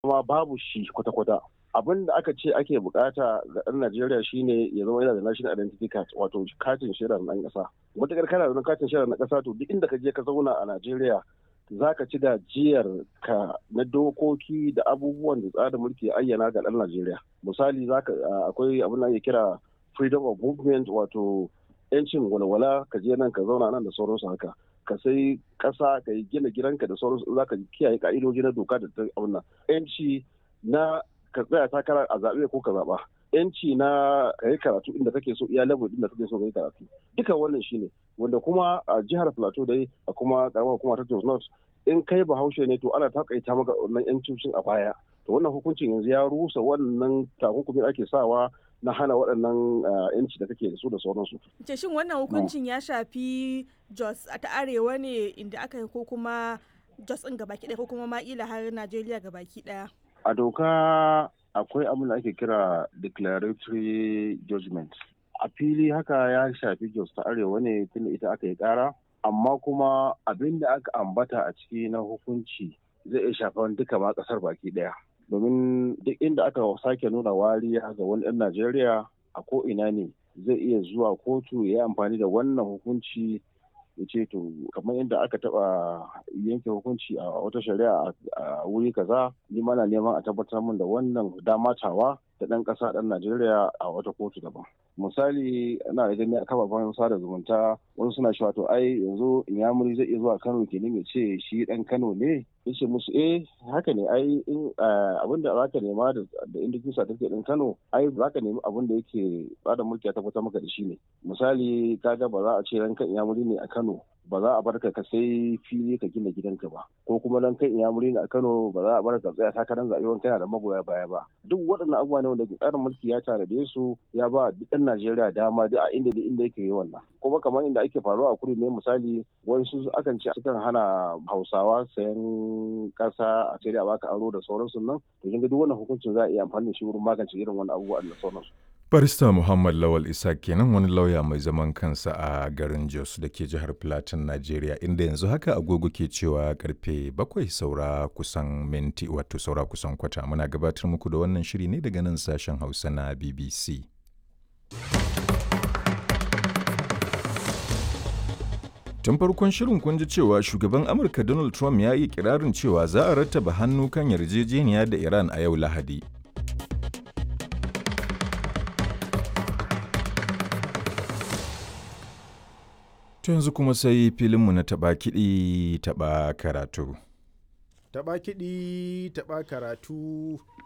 kuma babu shi kwata-kwata abin da aka ce ake bukata ga ɗan Najeriya shine ya zama yana da national identity card wato katin shaidar ɗan ƙasa matakar kana da katin shaidar na ƙasa to duk inda ka je ka zauna a Najeriya za ka ci gajiyar ka na dokoki da abubuwan da tsarin mulki ya ayyana ga ɗan Najeriya misali akwai abin da ake kira freedom of movement wato yancin walwala ka je nan ka zauna nan da sauransu haka ka sai ƙasa ka yi gina gidanka da sauransu za ka kiyaye ka'idoji na doka da ta abin nan yanci na ka tsaya takara a zaɓe ko ka zaɓa yanci na ka yi karatu inda kake so iya level inda kake so ka yi karatu duka wannan shine wanda kuma a jihar plateau dai a kuma karamar hukuma ta Jos North in kai bahaushe ne to ana takaita maka wannan yancin a baya to wannan hukuncin yanzu ya rusa wannan takunkumin ake sawa na hana waɗannan yanci da kake da su da sauransu. Ce shin wannan hukuncin ya shafi Jos ta arewa ne inda aka yi ko kuma Jos ɗin gabaki ɗaya ko kuma ma'ila har Najeriya gabaki ɗaya? A doka akwai abin da ake kira declaratory judgment. A fili haka ya shafi Jos ta arewa ne tunda ita aka yi ƙara, amma kuma abin da aka ambata a ciki na hukunci zai iya shafan duka ma ƙasar baki ɗaya. domin duk inda aka sake nuna wariya ga wani ɗan Najeriya a ko ina ne zai iya zuwa kotu ya yi amfani da wannan hukunci ya ce to kamar yadda aka taba yanke hukunci a wata shari'a a wuri kaza ni mana neman a tabbatar min da wannan damatawa da ɗan ƙasa ɗan Najeriya a wata kotu daban. Misali ana da gani a kafafen sada zumunta wani suna cewa to ai yanzu Inyamuri zai iya zuwa Kano kenan ya ce shi ɗan Kano ne yace musu eh haka ne ai in abin da zaka nema da indikin certificate din Kano ai zaka nemi abin da yake bada mulki ya tabbatar maka da shi ne misali kaga ba za a ce ranka Inyamuri ne a Kano ba za a barka ka sai fili ka gina gidanka ba ko kuma dan kai Inyamuri ne a Kano ba za a barka ka tsaya takarar zaɓe wani kana da magoya baya ba duk waɗannan abubuwa ne wanda tsarin mulki ya tanade su ya ba duk ɗan Najeriya dama duk a inda da inda yake yi wannan kuma kamar inda ake faruwa a kudu ne misali wasu akan ce sukan hana Hausawa sayan kasa a sai da baka aro da sauransu nan to kin ga duk wannan hukuncin za a iya amfani da shi wurin magance irin wannan abubuwa da sauransu Barista Muhammad Lawal Isa kenan wani lauya mai zaman kansa a garin Jos da ke jihar Plateau, Najeriya inda yanzu haka agogo ke cewa karfe bakwai saura kusan minti wato saura kusan kwata muna gabatar muku da wannan shiri ne daga nan sashen Hausa na BBC. Tun farkon shirin kun ji cewa shugaban Amurka Donald Trump ya yi kirarin cewa za a rattaba hannu kan yarjejeniya da Iran a yau Lahadi. To yanzu kuma sai filinmu na taɓa kiɗi taɓa karatu. Taɓa kiɗi taɓa karatu.